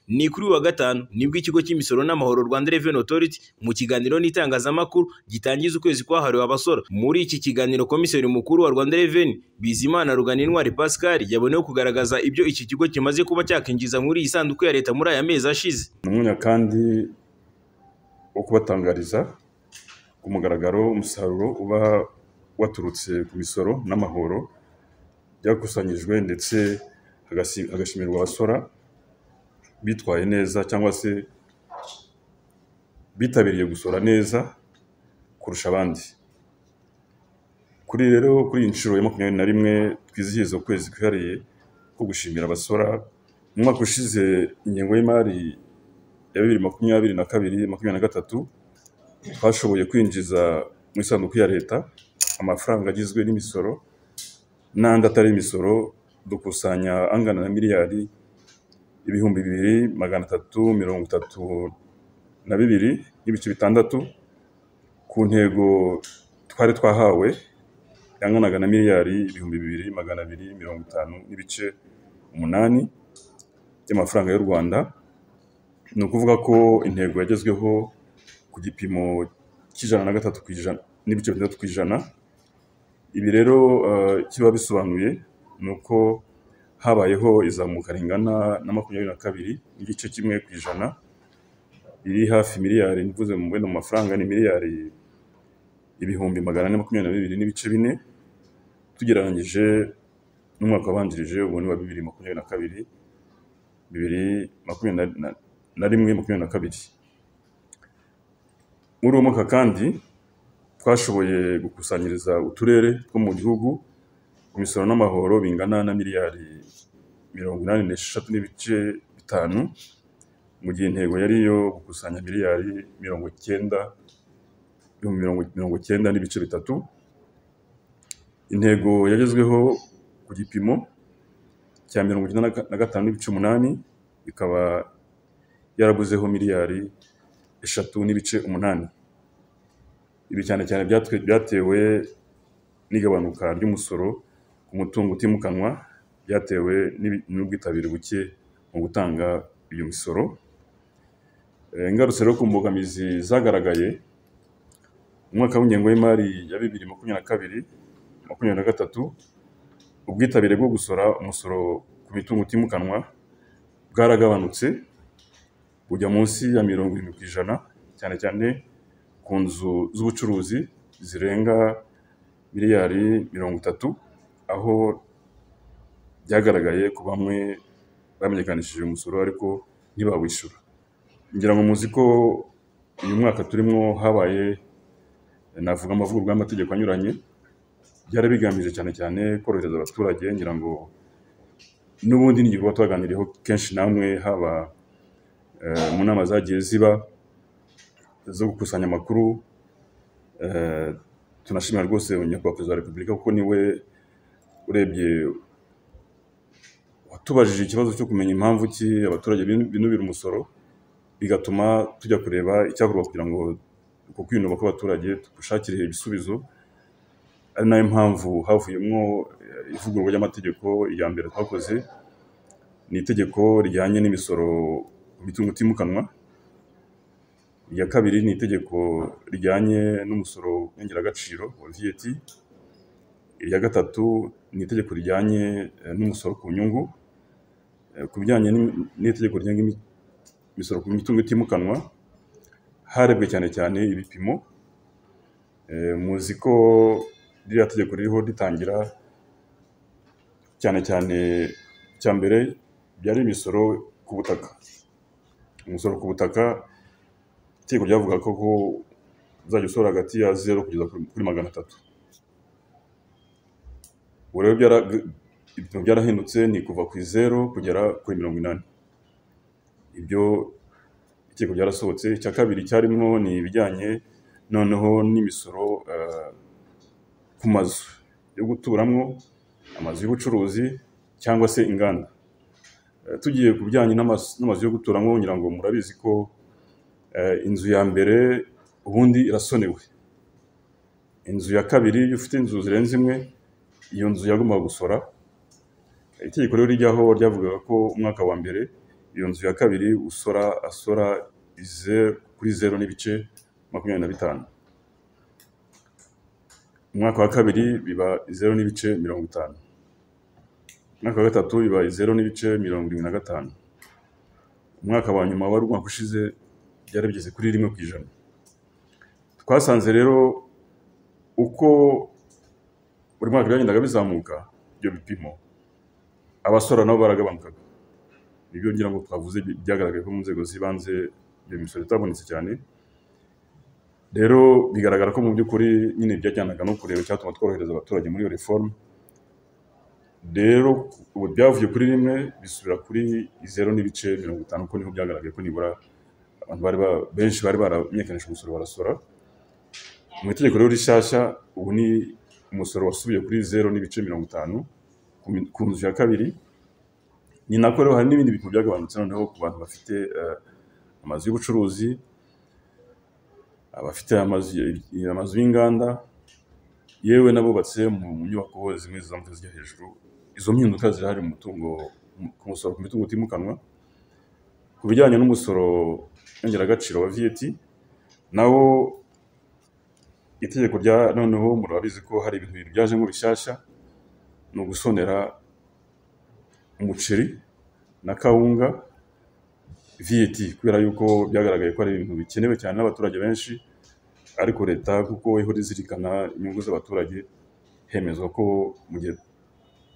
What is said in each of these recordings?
Ni kuri uyu wa gatanu nibwo ikigo cy'imisoro n'amahoro Rwanda Revenue Authority mu kiganiro n'itangazamakuru gitangiza ukwezi kwahariwe abasora. Muri iki kiganiro komiseri mukuru wa Rwanda Revenue Bizimana Ruganintwari Pascal yaboneyeho kugaragaza ibyo iki kigo kimaze kuba cyakinjiza muri iyi sanduku ya leta muri aya mezi ashize. Ni umwanya kandi wo kubatangariza ku mugaragaro umusaruro uba waturutse ku misoro n'amahoro byakusanyijwe ndetse hagasi- hagashimirwa abasora bitwaye neza cyangwa se bitabiriye gusora neza kurusha abandi. Kuri rero kuri iyi nshuro ya makumyabiri na rimwe twizihiza ukwezi kwihariye ko gushimira abasora, mu mwaka ushize ingengo y'imari ya bibiri makumyabiri na kabiri makumyabiri na gatatu twashoboye kwinjiza mu isanduku ya leta amafaranga agizwe n'imisoro n'andi atari imisoro dukusanya angana na miliyari ibihumbi bibiri magana atatu mirongo itatu na bibiri n'ibice bitandatu ku ntego twari twahawe yanganaga na miliyari ibihumbi bibiri magana abiri mirongo itanu n'ibice umunani by'amafaranga y'u Rwanda ni ukuvuga ko intego yagezweho ku gipimo cy'ijana na gatatu ku ijana n'ibice bitandatu ku ijana ibi rero eh, kiba bisobanuye ni uko habayeho izamuka ringana na makumyabiri na kabiri n'igice kimwe ku ijana riri hafi miliyari mvuze mu bwenda mu mafaranga ni miliyari ibihumbi magana ane makumyabiri na bibiri n'ibice bine tugereranyije n'umwaka wabanjirije uwo ni wa bibiri makumyabiri na kabiri bibiri makumyabiri na- na- na rimwe makumyabiri na kabiri muri uwo mwaka kandi twashoboye gukusanyiriza uturere two mu gihugu ku misoro n'amahoro bingana na miliyari mirongo inani n'esheshatu n'ibice bitanu mu gihe intego yari iyo gukusanya miliyari mirongo icyenda ibihumbi mirongo mirongo icyenda n'ibice bitatu intego yagezweho ku gipimo cya mirongo icyenda na ga- na gatanu n'ibice umunani ikaba yaraguzeho miliyari eshatu n'ibice umunani ibi cyane cyane byatwe- byatewe n'igabanuka ry'umusoro ku mutungo utimukanwa byatewe n'ibi- n'ubwitabire buke mu gutanga iyo misoro Eh, ingarutse rero ku mbogamizi zagaragaye mu mwaka w'ingengo y'imari ya bibiri makumyabiri na kabiri makumyabiri na gatatu ubwitabire bwo gusora umusoro ku mitungo utimukanwa bwaragabanutse bujya munsi ya mirongo irindwi ku ijana cyane cyane ku nzu z'ubucuruzi zirenga miliyari mirongo itatu aho byagaragaye ko bamwe bamenyekanishije umusoro ariko ntibawishyura ngira ngo muzi ko uyu mwaka turimo habaye navuga amavugururwa y'amategeko anyuranye byari bigamije cyane cyane korohereza abaturage ngira ngo n'ubundi ni igikorwa twaganiriyeho kenshi namwe haba eh, mu nama zagiye ziba zo gukusanya amakuru eh, tunashimira rwose nyakubahwa perezida wa repubulika kuko niwe urebye watubajije ikibazo cyo kumenya impamvu ki abaturage binu- binubira umusoro bigatuma tujya kureba icyakorwa kugira ngo uko kwiyunuba kw'abaturage tugushakire ibisubizo ari nayo mpamvu havuyemo eh, ivugururwa ry'amategeko iya mbere twakoze ni itegeko rijyanye n'imisoro ku mitungo itimukanwa iya kabiri ni itegeko rijyanye n'umusoro w'ingeragaciro wa VAT, irya gatatu ni itegeko rijyanye eh, n'umusoro ku nyungu, Eh, ku bijyanye n'im- n'itegeko rigenga imi- imisoro ku mitungo itimukanwa harebwe cyane cyane ibipimo, Eh, muzi ko ririya tegeko ririho ritangira cyane cyane icya mbere byari imisoro ku butaka, umusoro ku butaka itegeko ryavuga ko ko uzajya usora hagati ya zeru kugeza kuri kuri magana atatu ubu rero byara- ibipimo byarahindutse ni kuva ku zeru kugera kuri mirongo inani ibyo itegeko byarasohotse icya kabiri cyarimo ni ibijyanye noneho n'imisoro eh, ku mazu yo guturamo amazu y'ubucuruzi cyangwa se inganda Eh, tugiye ku bijyanye n'amazu n'amazu yo guturamo ngira ngo murabizi ko Eh, inzu ya mbere ubundi irasonewe inzu ya kabiri iyo ufite inzu zirenze imwe iyo nzu yagombaga gusora itegeko rero rijyaho ryavugaga ko umwaka wa mbere iyo nzu ya kabiri usora asora izeru kuri zeru n'ibice makumyabiri na bitanu umwaka wa kabiri biba zeru n'ibice mirongo itanu umwaka wa gatatu biba zeru n'ibice mirongo irindwi na gatanu umwaka wa nyuma wari umwaka ushize byari bigeze kuri rimwe ku ijana twasanze rero uko buri mwaka byagendaga bizamuka ibyo bipimo abasora nabo baragabanukaga nibyo ngira ngo twavuze byagaragaye ko mu nzego z'ibanze iyo misoro itabonetse cyane rero bigaragara ko mu by'ukuri nyine byajyanaga no kureba icyatuma tworohereza abaturage muri iyo reforme rero ubu byavuye kuri rimwe bisubira kuri zeru n'ibice mirongo itanu kuko niho byagaragaye ko nibura abantu bari ba- benshi bari baramenyekanishije umusoro barasora mu itegeko rero rishyashya ubu ni umusoro wasubiye kuri zeru n'ibice mirongo itanu ku mi- ku nzu ya kabiri ni nako rero hari n'ibindi bipimo byagabanutse noneho ku bantu bafite eh, amazu y'ubucuruzi abafite amazu amazu y'inganda yewe n'abubatse mu mu nyubako zimwe zizamuka zijya hejuru izo mpinduka zirahari mu mutungo ku musoro ku mitungo utimukanwa ku bijyanye n'umusoro nyongeragaciro wa VAT nawo itegeko rya noneho murabizi ko hari ibintu bibiri byajemo bishyashya ni ugusonera umuceri na kawunga VAT kubera yuko byagaragaye ko ari ibintu bikenewe cyane n'abaturage benshi ariko leta kuko ihora izirikana inyungu z'abaturage hemezwa ko mu gihe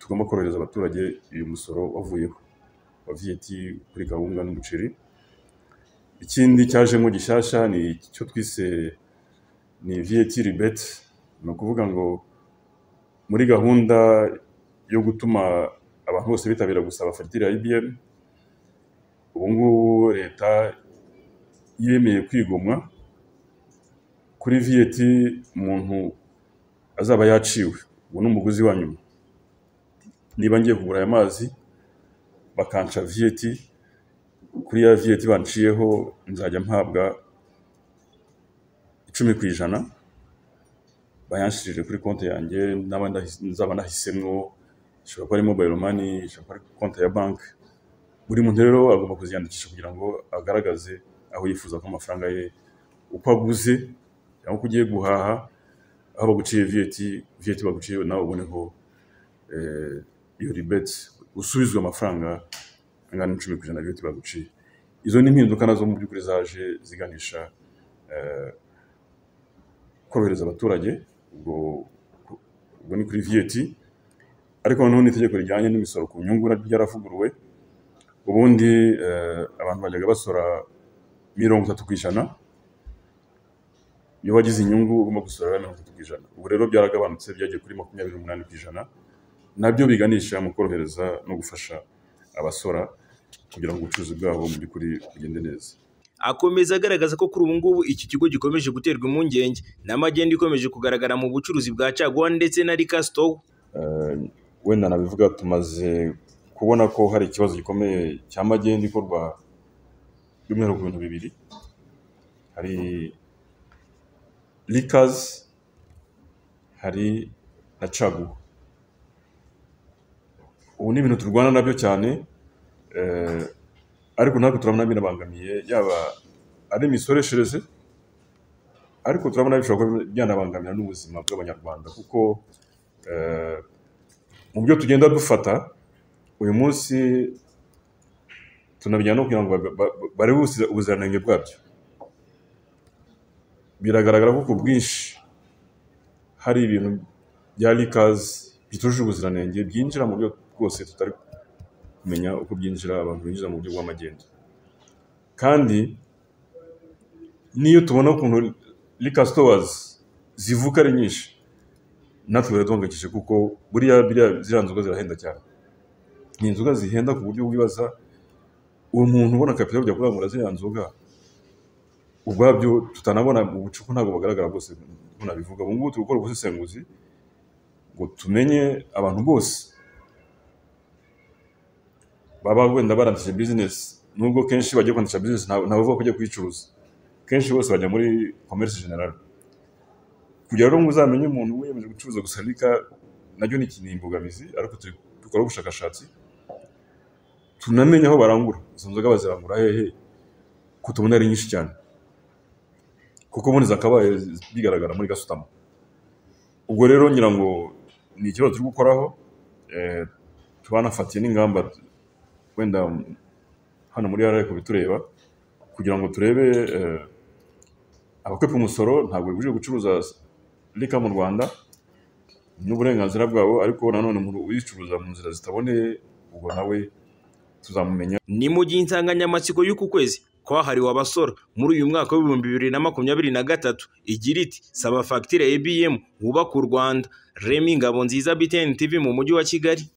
tugomba korohereza abaturage uyu musoro wavuyeho wa VAT kuri kawunga n'umuceri ikindi cyajemo gishyashya ni icyo twise ni VAT rebate ni ukuvuga ngo muri gahunda yo gutuma abantu bose bitabira gusaba fagitire ya IBM ubu ngubu leta yemeye kwigomwa kuri VAT umuntu azaba yaciwe ubu ni umuguzi wa nyuma niba ngiye kugura aya mazi bakanca VAT kuri ya VAT banciyeho nzajya mpabwa icumi ku ijana bayanshirije kuri konti yanjye naba ndahi- nzaba nahisemwo ishobora kuba ari mobile money ishobora kuba ari konti ya banki buri muntu rero agomba kuziyandikisha kugira ngo agaragaze aho yifuza ko amafaranga ye uko aguze cyangwa uko ugiye guhaha aho baguciye VAT VAT baguciye nawe uboneho eh, iyo ribeti usubizwe amafaranga angana n'icumi ku ijana VAT baguciye izo ni impinduka nazo mu by'ukuri zaje ziganisha eh, korohereza abaturage ubwo ubwo ni kuri VAT ariko noneho n'itegeko rijyanye n'imisoro ku nyungu naryo ryaravuguruwe ubundi eh, abantu bajyaga basora mirongo itatu ku ijana iyo wagize inyungu ugomba gusorera mirongo itatu ku ijana ubu rero byaragabanutse byagiye kuri makumyabiri n'umunani ku ijana nabyo biganisha mu korohereza no gufasha abasora kugira ngo ubucuruzi bwabo mu by'ukuri bugende neza Akomeza agaragaza ko kuri ubu ngubu iki kigo gikomeje guterwa impungenge n'amagenda ikomeje kugaragara mu bucuruzi bwa caguwa ndetse na rika sitowu Eh, wenda nabivuga tumaze kubona ko hari ikibazo gikomeye cya magendu ikorwa by'umwihariko ku bintu bibiri hari likazi hari na caguwa ubu ni ibintu turwana nabyo cyane eh, ariko natwe turabona binabangamiye yaba ari imisoreshereze ariko turabona bishobora kuba byanabangamira n'ubuzima bw'abanyarwanda kuko eh, mu byo tugenda dufata uyu munsi tunabijyana no kugira ngo ba- ba- ba- barebe ubusi- ubuziranenge bwabyo biragaragara ko ku bwinshi hari ibintu bya likazi bitujuje ubuziranenge byinjira mu buryo bwose tutari kumenya uko byinjira abantu binjiza mu buryo bw'amagendo kandi n'iyo tubona ukuntu likazi sitowazi zivuka ari nyinshi natwe biraduhangayikishije kuko buriya biriya ziriya nzoga zirahenda cyane ni inzoga zihenda ku buryo wibaza uwo muntu ubona kapitali ujya kurangura ziriya nzoga ubwabyo tutanabona mu bucuku ntabwo bagaragara bose uko nabivuga ubu ngubu turi gukora ubusesenguzi ngo tumenye abantu bose baba wenda barangije bizinesi nubwo kenshi bagiye kwandikisha bizinesi nta- ntabavuga ko ugiye kuyicuruza kenshi bose bajya muri komerisi generale kugira rero ngo uzamenye umuntu wiyemeje gucuruza gusa rika nacyo ni imbogamizi ariko turi dukora ubushakashatsi tunamenye aho barangura izo nzoga bazirangura hehe ko tubona ari nyinshi cyane kuko ubundi zakabaye bigaragara muri gasutamo ubwo rero ngira ngo ni ikibazo turi gukoraho eh, tubanafatiye n'ingamba wenda hano muri rra kubitureba kugira ngo turebe eh, abakwepa umusoro ntabwo bibujije gucuruza rika mu rwanda n'uburenganzira bwabo ariko nanone umuntu uyicuruza mu nzira zitaboneye ubwo nawe tuzamumenya ni mu gihe insanganyamatsiko y'uku kwezi kwahariwe abasora muri uyu mwaka w'ibihumbi bibiri na makumyabiri na gatatu igira iti saba fagitire ebm wubaka u rwanda remi ngabonziza btn tv mu mujyi wa kigali